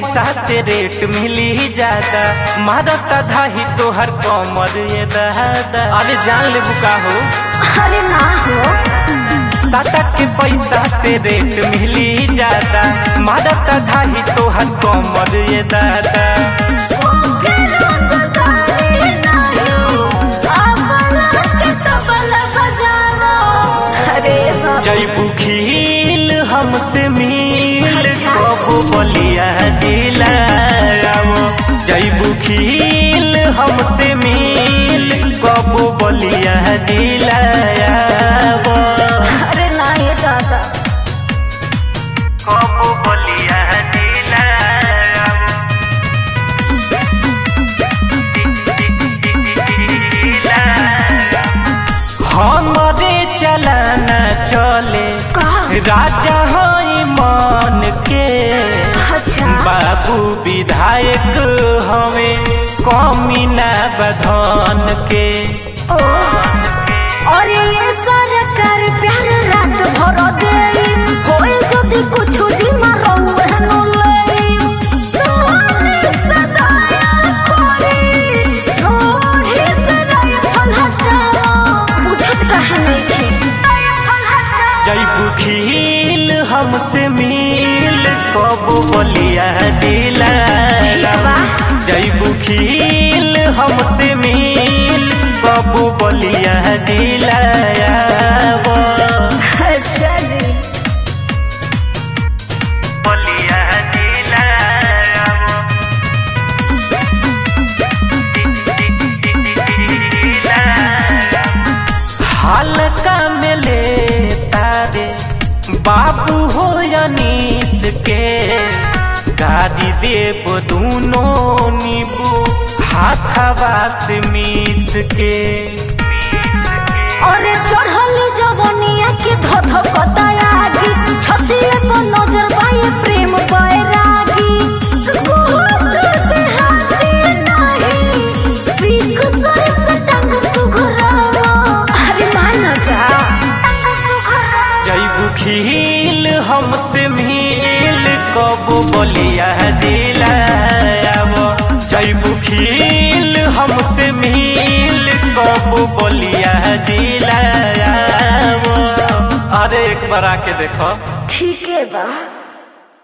पैसा से रेट मिली ज्यादा मारता धाही तोहर कमर ये दादा अरे जान ले बुका हो अरे ना हो साटा के पैसा से रेट मिली ज्यादा मारता धाही तोहर कमर ये दादा के रंग गाड़ी नहीं अबला के तबला बजाना अरे बाबा जैबू खील हमसे मिल अच्छा। कबू बलिया जिला जैबू खील हमसे मिल कबू बलिया जिला अरे ना ये दादा कबू बलिया जिला हमरे चलाना चले का राजा हई मन के अच्छा बाबू विधायक हवे कमी ना बधन के ओ और ये सरकार प्यार रात भर दे होए जदि कुछ जिम्मा रहू हनो ले तोरे सदाया कोरी तोरे सदाया फल हटाओ बुझत कहे नहीं जैबू खील हमसे मिल कबू बलिया दिला जैबू खील हमसे मिल कबू बलिया दिला अच्छा जी बलिया दिला हल्का में ले तारे बाबू हो अनीस के गाड़ी देव दोनों नीबू हाथवा से मीस के अरे चढ़ल जवनिया के धध कतायागी छतिए पर नजर बाए प्रेम बैरागी गोद हाथी नहीं सीख सर सटंग सुघरावा अरे मान जा जैबू खील हमसे मिल कबू बलिया दिला जैबू खील हमसे मिल कबू बलिया दिला अरे एक बार आके देखो ठीक है बा